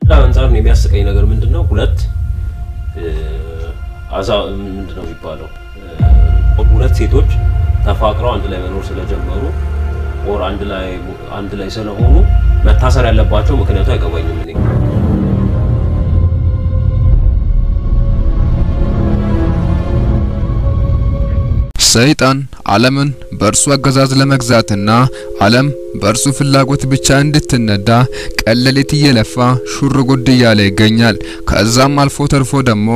አንጻር ነው የሚያስቀኝ ነገር ምንድን ነው? ሁለት አዛ ምንድን ነው የሚባለው? ሁለት ሴቶች ተፋቅረው አንድ ላይ መኖር ስለጀመሩ ኦር አንድ ላይ አንድ ላይ ስለሆኑ መታሰር ያለባቸው ምክንያቱ አይገባኝም እኔ። ሰይጣን ዓለምን በእርሱ አገዛዝ ለመግዛትና ዓለም በእርሱ ፍላጎት ብቻ እንድትነዳ ቀለሌት እየለፋ ሹር ጉድ እያለ ይገኛል። ከዛም አልፎ ተርፎ ደግሞ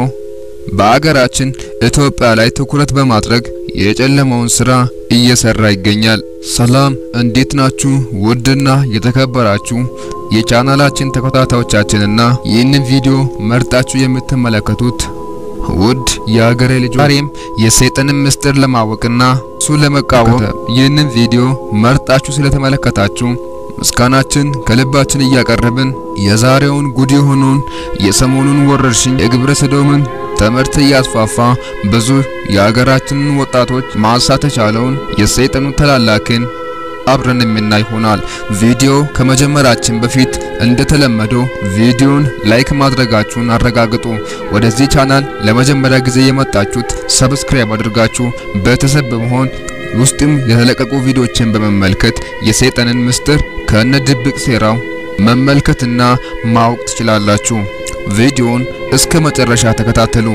በአገራችን ኢትዮጵያ ላይ ትኩረት በማድረግ የጨለማውን ስራ እየሰራ ይገኛል። ሰላም እንዴት ናችሁ? ውድና የተከበራችሁ የቻናላችን ተከታታዮቻችንና ይህንን ቪዲዮ መርጣችሁ የምትመለከቱት ውድ የሀገሬ ልጅ ዛሬም የሰይጣንን ምስጢር ለማወቅና እሱ ለመቃወም ይህንን ቪዲዮ መርጣችሁ ስለተመለከታችሁ ምስጋናችን ከልባችን እያቀረብን የዛሬውን ጉድ የሆነውን የሰሞኑን ወረርሽኝ የግብረ ሰዶምን ትምህርት እያስፋፋ ብዙ የሀገራችንን ወጣቶች ማንሳት የቻለውን የሰይጣኑ ተላላኪን አብረን የምናይ ይሆናል። ቪዲዮ ከመጀመራችን በፊት እንደተለመደው ቪዲዮን ላይክ ማድረጋችሁን አረጋግጡ። ወደዚህ ቻናል ለመጀመሪያ ጊዜ የመጣችሁት ሰብስክራይብ አድርጋችሁ ቤተሰብ በመሆን ውስጥም የተለቀቁ ቪዲዮችን በመመልከት የሰይጣንን ምስጢር ከነ ድብቅ ሴራው መመልከትና ማወቅ ትችላላችሁ። ቪዲዮን እስከ መጨረሻ ተከታተሉ።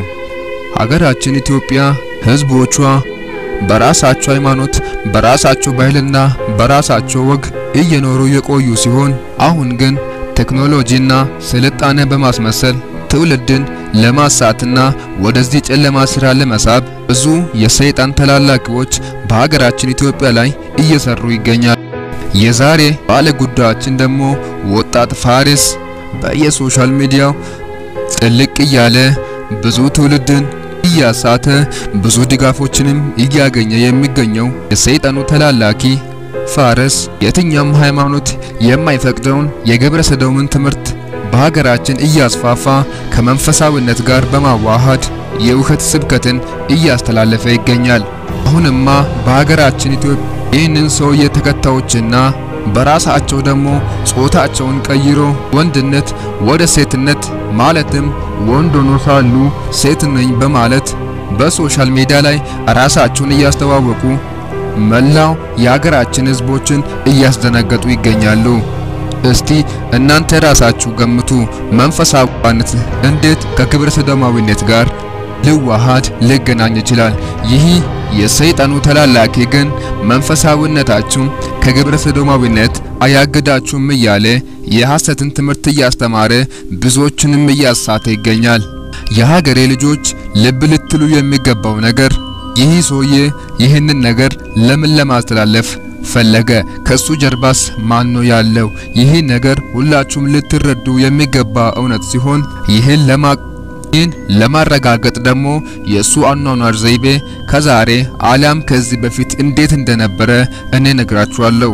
ሀገራችን ኢትዮጵያ ህዝቦቿ በራሳቸው ሃይማኖት፣ በራሳቸው ባህልና በራሳቸው ወግ እየኖሩ የቆዩ ሲሆን አሁን ግን ቴክኖሎጂና ስልጣኔ በማስመሰል ትውልድን ለማሳትና ወደዚህ ጨለማ ስራ ለመሳብ ብዙ የሰይጣን ተላላኪዎች በሀገራችን ኢትዮጵያ ላይ እየሰሩ ይገኛል። የዛሬ ባለ ጉዳያችን ደግሞ ወጣት ፋሪስ በየሶሻል ሚዲያው ጥልቅ እያለ ብዙ ትውልድን እያሳተ ብዙ ድጋፎችንም እያገኘ የሚገኘው የሰይጣኑ ተላላኪ ፋሪስ የትኛውም ሃይማኖት የማይፈቅደውን የግብረ ሰዶምን ትምህርት በሀገራችን እያስፋፋ ከመንፈሳዊነት ጋር በማዋሃድ የውሸት ስብከትን እያስተላለፈ ይገኛል። አሁንማ በሀገራችን ኢትዮጵያ ይህንን ሰውዬ ተከታዮችና በራሳቸው ደግሞ ጾታቸውን ቀይሮ ወንድነት ወደ ሴትነት ማለትም ወንድ ሆኖ ሳሉ ሴት ነኝ በማለት በሶሻል ሚዲያ ላይ ራሳቸውን እያስተዋወቁ መላው የሀገራችን ሕዝቦችን እያስደነገጡ ይገኛሉ። እስቲ እናንተ ራሳችሁ ገምቱ። መንፈሳዊነት እንዴት ከግብረ ሰዶማዊነት ጋር ሊዋሃድ ሊገናኝ ይችላል? ይህ የሰይጣኑ ተላላኪ ግን መንፈሳዊነታችሁ ከግብረ ሰዶማዊነት አያግዳችሁም እያለ የሐሰትን ትምህርት እያስተማረ ብዙዎችንም እያሳተ ይገኛል። የሀገሬ ልጆች ልብ ልትሉ የሚገባው ነገር ይህ ሰውዬ ይህንን ነገር ለምን ለማስተላለፍ ፈለገ? ከሱ ጀርባስ ማን ነው ያለው? ይህ ነገር ሁላችሁም ልትረዱ የሚገባ እውነት ሲሆን ይህን ለማ ይህን ለማረጋገጥ ደግሞ የእሱ አኗኗር ዘይቤ ከዛሬ አሊያም ከዚህ በፊት እንዴት እንደነበረ እኔ ነግራችኋለሁ።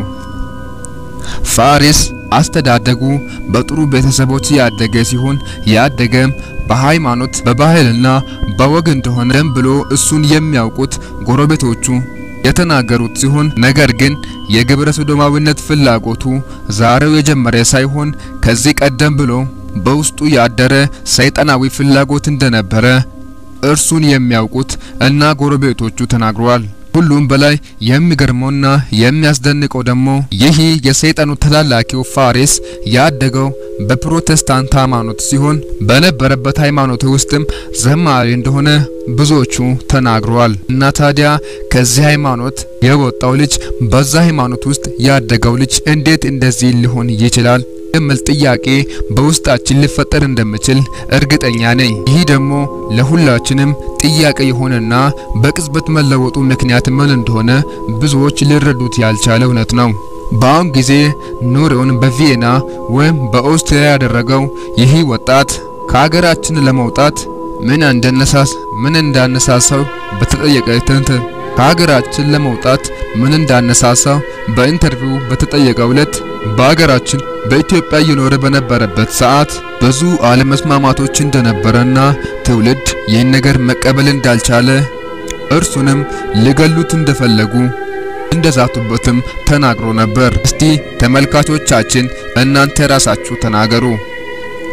ፋሪስ አስተዳደጉ በጥሩ ቤተሰቦች ያደገ ሲሆን ያደገም በሃይማኖት በባህልና በወግ እንደሆነ ደም ብሎ እሱን የሚያውቁት ጎረቤቶቹ የተናገሩት ሲሆን ነገር ግን የግብረ ሰዶማዊነት ፍላጎቱ ዛሬው የጀመረ ሳይሆን ከዚህ ቀደም ብሎ በውስጡ ያደረ ሰይጣናዊ ፍላጎት እንደነበረ እርሱን የሚያውቁት እና ጎረቤቶቹ ተናግረዋል። ሁሉም በላይ የሚገርመውና የሚያስደንቀው ደግሞ ይህ የሰይጣኑ ተላላኪው ፋሪስ ያደገው በፕሮቴስታንት ሃይማኖት ሲሆን በነበረበት ሃይማኖት ውስጥም ዘማሪ እንደሆነ ብዙዎቹ ተናግረዋል። እና ታዲያ ከዚህ ሃይማኖት የወጣው ልጅ በዛ ሃይማኖት ውስጥ ያደገው ልጅ እንዴት እንደዚህ ሊሆን ይችላል የሚል ጥያቄ በውስጣችን ሊፈጠር እንደሚችል እርግጠኛ ነኝ። ይህ ደግሞ ለሁላችንም ጥያቄ የሆነና በቅጽበት መለወጡ ምክንያት ምን እንደሆነ ብዙዎች ሊረዱት ያልቻለ እውነት ነው። በአሁን ጊዜ ኑሮውን በቪየና ወይም በኦስትሪያ ያደረገው ይህ ወጣት ከሀገራችን ለመውጣት ምን እንደነሳስ ምን እንዳነሳሳው በተጠየቀ ትንትን ከሀገራችን ለመውጣት ምን እንዳነሳሳው በኢንተርቪው በተጠየቀው ዕለት በሀገራችን በኢትዮጵያ እየኖረ በነበረበት ሰዓት ብዙ አለመስማማቶች እንደነበረና ትውልድ ይህን ነገር መቀበል እንዳልቻለ እርሱንም ሊገሉት እንደፈለጉ እንደዛቱበትም ተናግሮ ነበር። እስቲ ተመልካቾቻችን እናንተ ራሳችሁ ተናገሩ።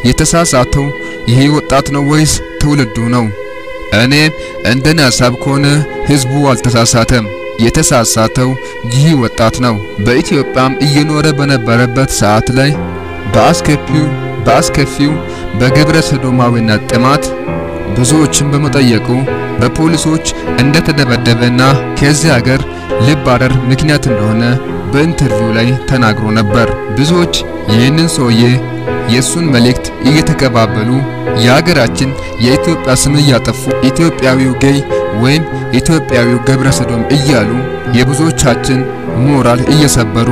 የተሳሳተው ይሄ ወጣት ነው ወይስ ትውልዱ ነው? እኔ እንደኔ ሀሳብ ከሆነ ህዝቡ አልተሳሳተም። የተሳሳተው ይህ ወጣት ነው። በኢትዮጵያም እየኖረ በነበረበት ሰዓት ላይ በአስከፊው በአስከፊው በግብረ ሰዶማዊነት ጥማት ብዙዎችን በመጠየቁ በፖሊሶች እንደተደበደበና ከዚህ ሀገር ሊባረር ምክንያት እንደሆነ በኢንተርቪው ላይ ተናግሮ ነበር። ብዙዎች ይህንን ሰውዬ የሱን መልእክት እየተቀባበሉ የሀገራችን የኢትዮጵያ ስም እያጠፉ ኢትዮጵያዊው ጌይ ወይም ኢትዮጵያዊው ገብረ ሰዶም እያሉ የብዙዎቻችን ሞራል እየሰበሩ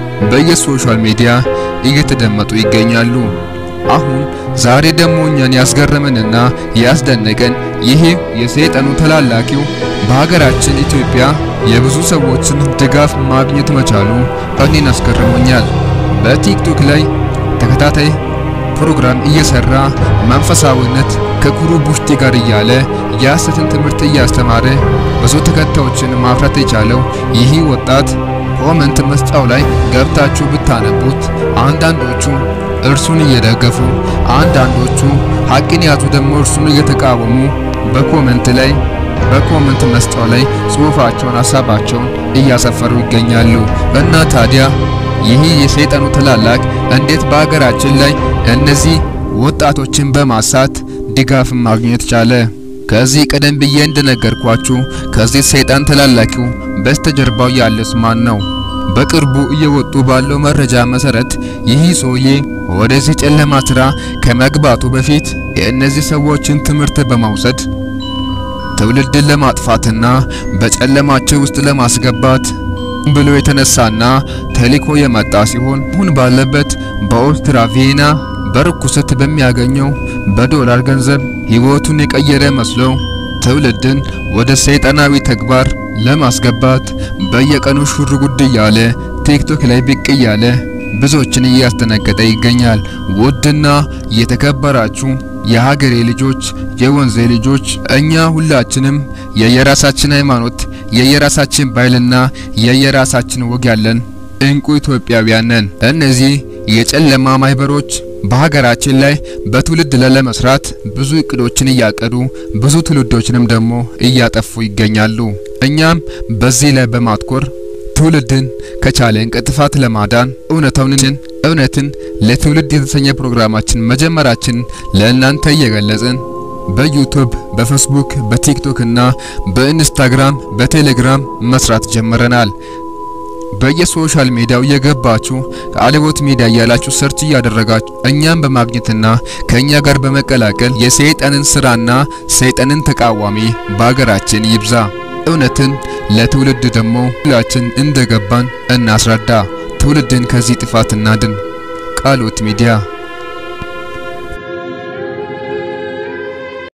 በየሶሻል ሚዲያ እየተደመጡ ይገኛሉ። አሁን ዛሬ ደግሞ እኛን ያስገረመንና ያስደነቀን ይሄ የሰይጣኑ ተላላኪው በሀገራችን ኢትዮጵያ የብዙ ሰዎችን ድጋፍ ማግኘት መቻሉ እኔን አስገርሞኛል። በቲክቶክ ላይ ተከታታይ ፕሮግራም እየሰራ መንፈሳዊነት ከኩሩ ቡሽቲ ጋር እያለ የሐሰትን ትምህርት እያስተማረ ብዙ ተከታዮችን ማፍራት የቻለው ይህ ወጣት ኮመንት መስጫው ላይ ገብታችሁ ብታነቡት አንዳንዶቹ እርሱን እየደገፉ አንዳንዶቹ ሀቅን ያዙ ደግሞ እርሱን እየተቃወሙ በኮመንት ላይ በኮመንት መስጫው ላይ ጽሑፋቸውን ሀሳባቸውን እያሰፈሩ ይገኛሉ። እና ታዲያ ይህ የሰይጣኑ ተላላክ እንዴት በሀገራችን ላይ እነዚህ ወጣቶችን በማሳት ድጋፍ ማግኘት ቻለ? ከዚህ ቀደም ብዬ እንደነገርኳችሁ ከዚህ ሰይጣን ተላላኪው በስተጀርባው ያለስ ማን ነው? በቅርቡ እየወጡ ባለው መረጃ መሰረት ይህ ሰውዬ ወደዚህ ጨለማ ስራ ከመግባቱ በፊት የእነዚህ ሰዎችን ትምህርት በመውሰድ ትውልድን ለማጥፋትና በጨለማቸው ውስጥ ለማስገባት ብሎ የተነሳና ተልዕኮ የመጣ ሲሆን አሁን ባለበት በኦስትራ ቪየና በርኩሰት በሚያገኘው በዶላር ገንዘብ ሕይወቱን የቀየረ መስሎ ትውልድን ወደ ሰይጣናዊ ተግባር ለማስገባት በየቀኑ ሹር ጉድ እያለ ቲክቶክ ላይ ብቅ እያለ ብዙዎችን እያስደነገጠ ይገኛል። ውድና የተከበራችሁ የሀገሬ ልጆች፣ የወንዜ ልጆች እኛ ሁላችንም የየራሳችን ሃይማኖት፣ የየራሳችን ባህልና የየራሳችን ወግ ያለን እንቁ ኢትዮጵያውያን ነን። እነዚህ የጨለማ ማህበሮች በሀገራችን ላይ በትውልድ ላይ ለመስራት ብዙ እቅዶችን እያቀዱ ብዙ ትውልዶችንም ደግሞ እያጠፉ ይገኛሉ። እኛም በዚህ ላይ በማትኮር ትውልድን ከቻለን ከጥፋት ለማዳን እውነታውን እውነትን ለትውልድ የተሰኘ ፕሮግራማችን መጀመራችን ለእናንተ እየገለጽን በዩቲዩብ፣ በፌስቡክ፣ በቲክቶክ እና በኢንስታግራም፣ በቴሌግራም መስራት ጀምረናል። በየሶሻል ሚዲያው የገባችሁ ከአለቦት ሚዲያ እያላችሁ ሰርች እያደረጋችሁ እኛም በማግኘትና ከኛ ጋር በመቀላቀል የሰይጣንን ስራና ሰይጣንን ተቃዋሚ በሀገራችን ይብዛ። እውነትን ለትውልድ ደግሞ ሁላችን እንደገባን እናስረዳ። ትውልድን ከዚህ ጥፋት እናድን። ቃሎት ሚዲያ